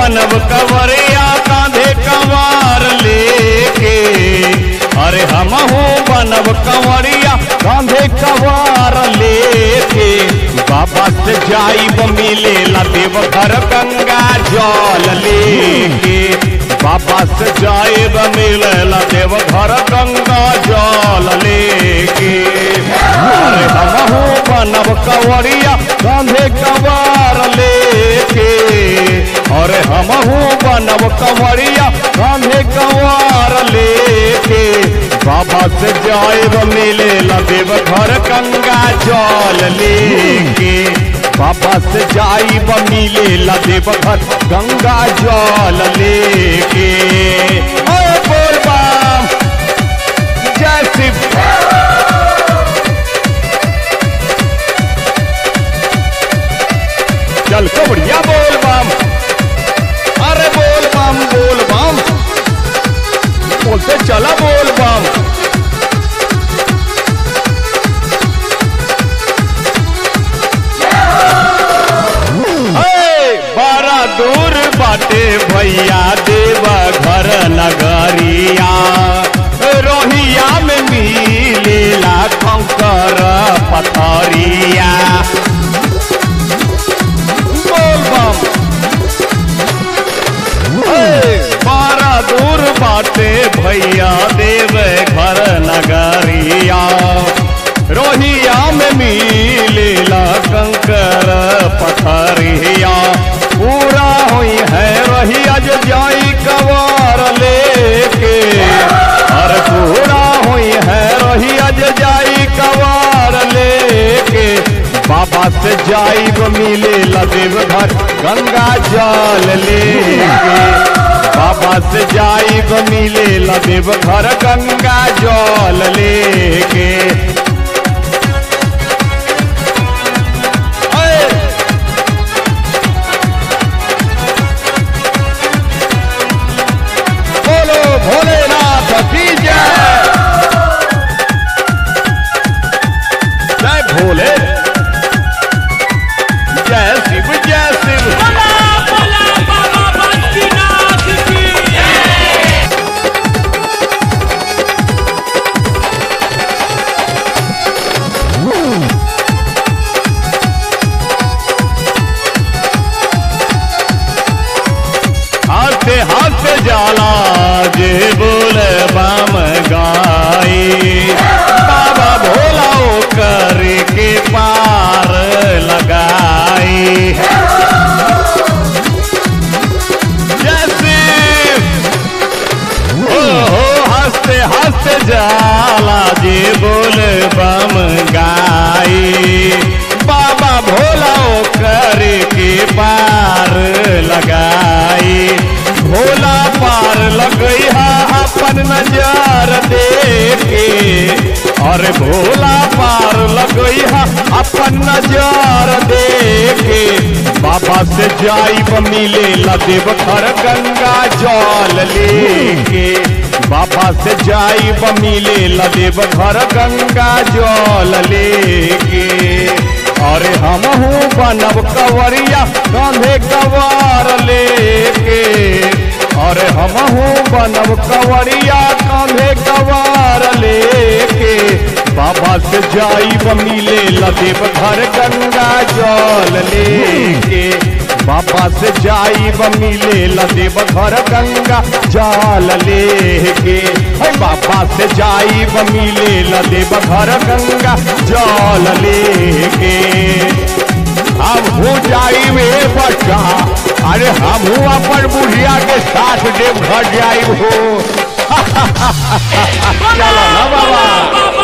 बनब कवरिया कांधे कवार लेके अरे हमहू बनब कंवरिया कांधे कवार लेके बाबा से जाइब मिले ला देवघर गंगा जल लेके बाबा से जाइब मिले ला देवघर गंगा जल लेके अरे हमहू बनब कंवरिया कांधे कवार लेके अरे हमहू बनब कंवरिया कांधे कवार लेके बाबा से जाएब मिले देव घर गंगा जल लेके बाबा से जाइब मिले देव घर गंगा जल लेके ओए बोल बम जय शिव चल कबड़िया बोल बम अरे बोल बम बोल बम बोलते चला बोल बम हे, बड़ा दूर बाटे भैया देवा घर नगरिया रोहिया में मिलेला कंकर पथरिया बोल बम हे, बड़ा दूर बाटे भैया देव घर नगरिया रोहिया में मिलेला कंकर पथरिया पूरा हुई है रहिया जो जाई कवार लेके और पूरा हुई है रहिया जो जाई कवार लेके बाबा से जाइब मिले लदेव घर गंगा जल लेके बाबा से जाइब मिले लदेव घर गंगा जल लेके ऐ! बोलो भोलेनाथ की जय जय भोले जय शिव जय शिव बोला बोला बाबा बद्रीनाथ की हाथे हाथ जाला जे बोले बाम गाई बाबा भोला ओ करे के पार लगाई जैसे ओ हो हंसते हंसते जाला जे बोले बम गाई बाबा भोला ओ करे के पार लगाई भोला पार लगई हा अपन नजर देखे और भोला पार लगई हा अपन नजर देखे बाबा से जाइब मिले लदेव घर गंगा जल लेके बाबा से जाइब मिले लदेव घर गंगा जल लेके अरे हमहू बनब कवरिया कांधे कवार लेके अरे हमहू बनब कवरिया कांधे कवार लेके बाबा से जाइब मिले लदेव घर गंगा जल लेके बाबा से जाइब मिले लदेव घर गंगा जल लेके हे बाबा से जाइब मिले लदेव घर गंगा जल लेके हमहू जाइब ए बच्चा अरे हमहू अपन बुढ़िया के साथ देव घर जाइब हो चलो ना बाबा बाबा